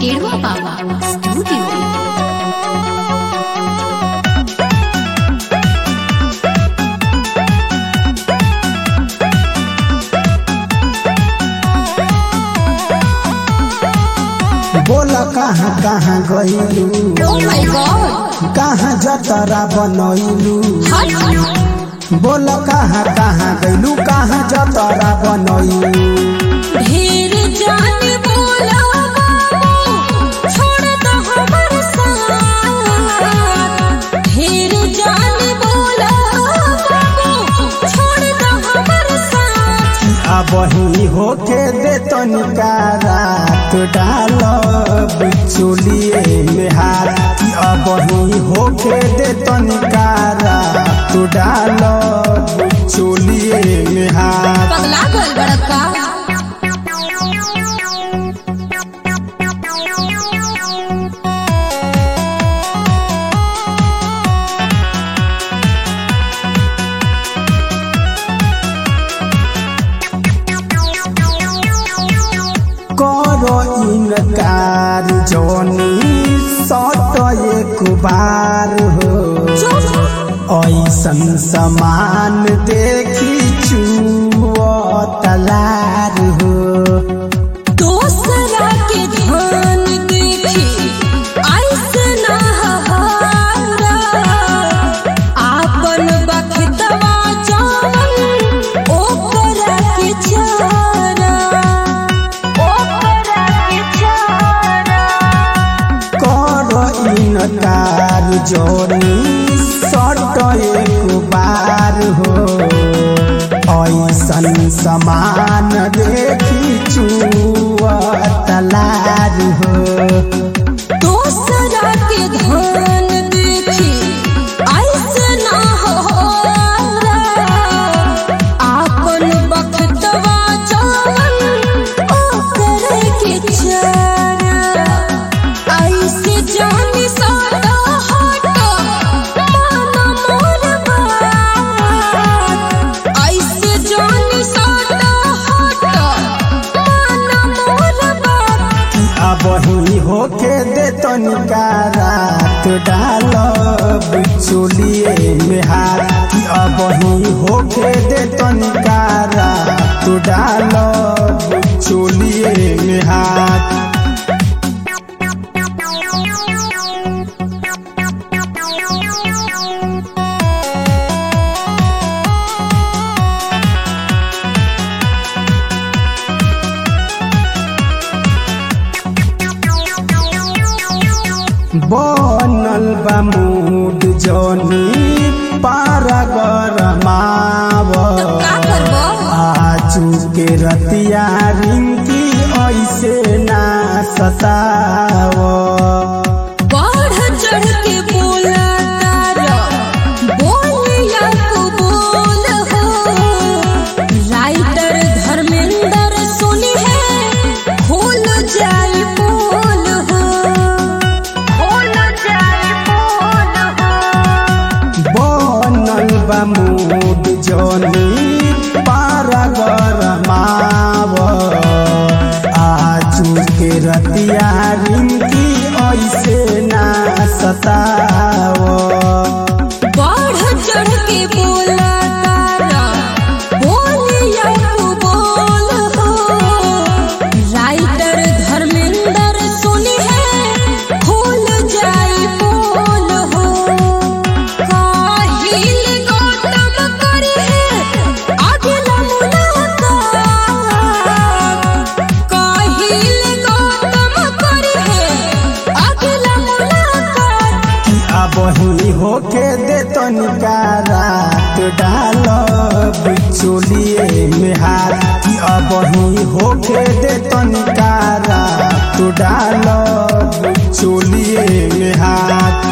केड़वा बाबा स्टूडियो बोला कहाँ कहाँ गइलू ओ माय गॉड कहाँ जतरा बनैलू हट बोला कहाँ कहाँ गइलू कहाँ जतरा बनैलू ढेर जान बोला बाबू छोड़ दो हमर साथ ढेर जान बोला बाबू छोड़ दो हमर साथ अब ही होके दे तनिका रात डाल बिचुलिए में हाथ कि अब ही होके दे तनिका रात डाल बिचुलिए में हाथ पगला गल बड़का करो इनकार जोनी सट एक बार हो ऐसन समान देखी चुओ तलार हो दोसरा के धान देखी ऐसे ना हहारा आपन बखतवा जान ओकरा के चारा ओकरा के चारा करो इनकार जोनी सट एक बार हो ऐसन समान देखी चुओ तलार हो दोसरा के धान देखी ऐसे ना हहारा आपन बखतवा जान ओकरे के चारा ऐसे जानी सादा हटा माना मोर बात ऐसे जानी सादा हटा माना मोर बात अब ही होके दे तनिका रात डाल बिचुलिए में हाथ कि अब ही होके दे तनिका रात डाल बिचुलिए में हाथ बनल बा मूड जोनी पारा गरमाव का करबो आजू के रतिया रिंकी ऐसे ना सताव बढ़ चढ़ के बोला तारा बोलिया तू बोल हो राइटर धर्मेंद्र सुनी है खोल जाई बोल हो खोल जाई बोल हो बनल बा मूड जोनी पारा गरमाव आजू के रतिया रिंकी ऐसे ना सताव बढ़ चढ़ के बोला तारा बोलिया तू बोल हो राइटर धर्मेंद्र सुनी है खोल जाई बोल हो काहिल गौतम करी है अगला मुलाकात काहिल गौतम करी है अगला मुलाकात कि अब ही होके दे तनिका रात डाल बिचुलिए में हाथ कि अब ही होके दे तनिका रात डाल बिचुलिए में हाथ